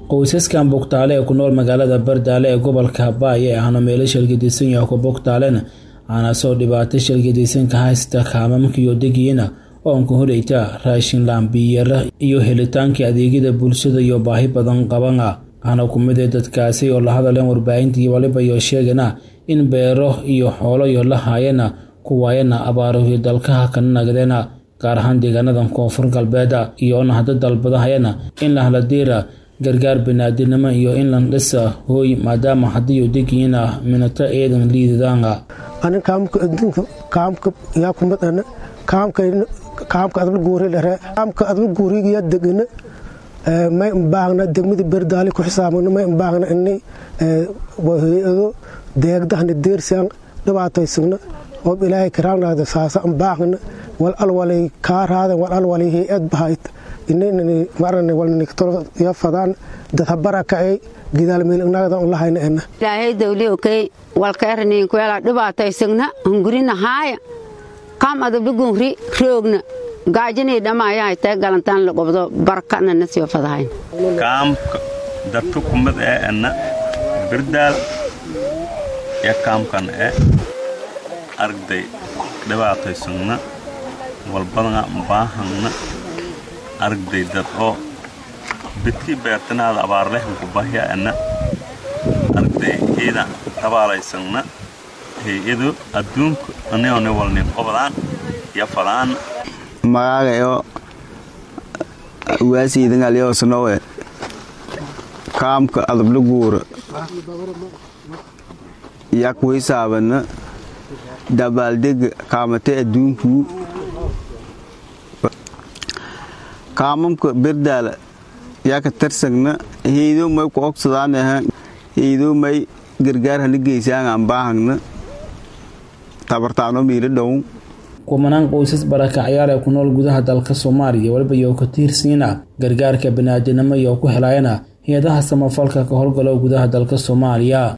qoysaskan bugtaale ee ku nool magaalada bardaale ee gobolka habaayo ee ahna meelo shalgadisan yaha ku bugtaalena aana soo dhibaatay shalgadisanka haysta kaamamkiyo degiina oonka horeyta raashin laambiyara iyo helitaankii adeegyada bulshada iyo baahi badan qabana ahna ku mid ee dadkaasi oo la hadaleen warbaahintii waliba iyo sheegana in beero iyo xoolo iyo la haayana ku waayana abaarahi dalkaha kana nagdeena gaar ahaan deegaanadan koonfur galbeeda iyoona hadda dalbadahayana in la haladiira gargaar banaadinimo iyo in la dhisa hooy maadaama hadiiyo degiina minato eedan liidadaanga anin kaamka adduunka kaamka yaa kumid ana kaamka kaamka adla guuri lare kaamka adla guuriga degana may baahna degmada berdaali ku xisaabana may baahna ini hay-ado deegdahna deersan dhibaataysagna oo ilaahay karaanada saasa baahna wal alwalay kaaraada wal alwalay hay-ad bahayt inaynan marana walnikatolo ya fadaan dad habara kacay gidaal meelnagada on lahayna ena ilaahay dawli okey walkaernin kuela dhibaataysagna hungurina haaya kam adabligungri roogna gaajinii dhamaayahay tay galantaan la qobdo barkana na sio fadahayn kaamka dartu kumad ee ena birdaal ya kaamkan e argday dhibaataysagna walbadanga baahangna argday dad oo bidkii beertanaada abaarlehunku bahya ena argday ciida tabaalaysanna hay-ado adduunka anione walnin qobdaan ya fadaan magagayo waasiidangalyosnowe kaamka adabla guura yak waysaabana dabaaldega kaamate adduunkuu kaamamka berdaala yaka tarsagna heydo may ku ogsadaaneha heydo may gargaar hana geysaangaan baahagna tabartaano miila dhown kumanaan qoysas barakacyaal ee ku nool gudaha dalka soomaaliya waliba iyo ka tiirsiina gargaarka banaadinimo iyo ku helayana hay-adaha samafalka ka howlgalo gudaha dalka soomaaliya